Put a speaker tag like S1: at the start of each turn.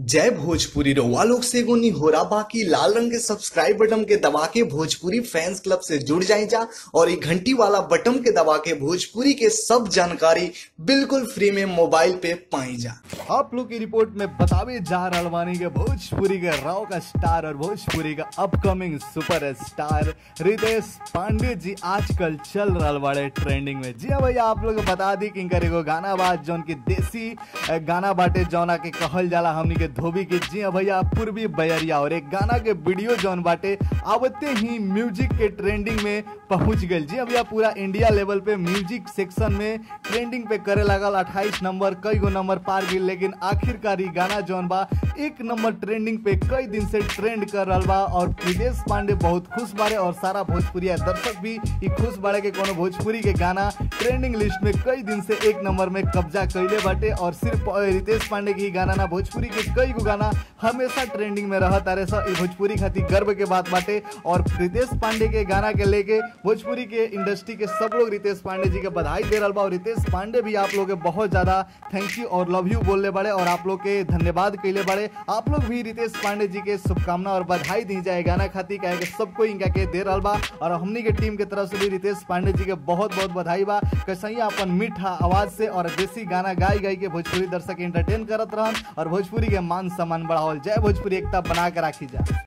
S1: जय भोजपुरी रउआ लोग से एगो निहोरा बाकी लाल रंग के सब्सक्राइब बटन के दबा के भोजपुरी फैंस क्लब से जुड़ जाए जा और ये घंटी वाला बटन के दबा के भोजपुरी के सब जानकारी बिल्कुल फ्री में मोबाइल पे पाई जा
S2: आप लोग की रिपोर्ट में बतावे जा रहल बानी के भोजपुरी के राव का स्टार और भोजपुरी का upcoming super star Ritesh Pandey ji आजकल चल रहल बाड़े ट्रेंडिंग में जी हाँ भैया आप लोग को बता दी कि इनकर एगो गाना बा जौन की देसी अ, गाना बाटे जौना के कहल जाला हमनी के धोबी के जी हाँ भैया पूर्वी बयरिया और एक गाना के वीडियो जौन बाटे आवते ही म्यूजिक के ट्रेंडिंग में पहुंच गई जी हाँ भैया पूरा इंडिया लेवल पे म्यूजिक सेक्शन में ट्रेंडिंग पे करे लगल 28 नंबर कई गो नंबर पार गई लेकिन आखिरकार ई गाना जौन बा एक नंबर ट्रेंडिंग पे कई दिन से ट्रेंड कर रहल बा और प्रिदेश पांडे बहुत खुश बारे और सारा भोजपुरिया दर्शक भी ई खुश बारे के कोनो भोजपुरी के गाना ट्रेंडिंग लिस्ट में कई दिन से एक नंबर में कब्जा कैले बाटे और सिर्फ अ, रितेश पांडे की ही गाना ना भोजपुरी के कई गो गाना हमेशा ट्रेंडिंग में रहत तारे सा ई भोजपुरी खातिर गर्व के बात बाटे और रितेश पांडे के गाना के लेके भोजपुरी के इंडस्ट्री के सब लोग रितेश पांडे जी के बधाई दे रहल बा और रितेश पांडे भी आप लोग के बहुत ज्यादा थैंक यू और लव यू बोलले बड़े और आप लोग के धन्यवाद कैले बड़े आप लोग भी रितेश पांडे जी के शुभकामना और बधाई दी जाए गाना खातिर कहे के सबको इनका के दे रहल बा और हमनी के टीम के तरफ से भी रितेश पांडे जी के बहुत बहुत बधाई बा कैसे अपन मीठा आवाज से और देसी गाना गाई गाई के भोजपुरी दर्शक एंटरटेन करत रहन और भोजपुरी के मान सम्मान बढ़ावल जय भोजपुरी एकता बना के राखी जा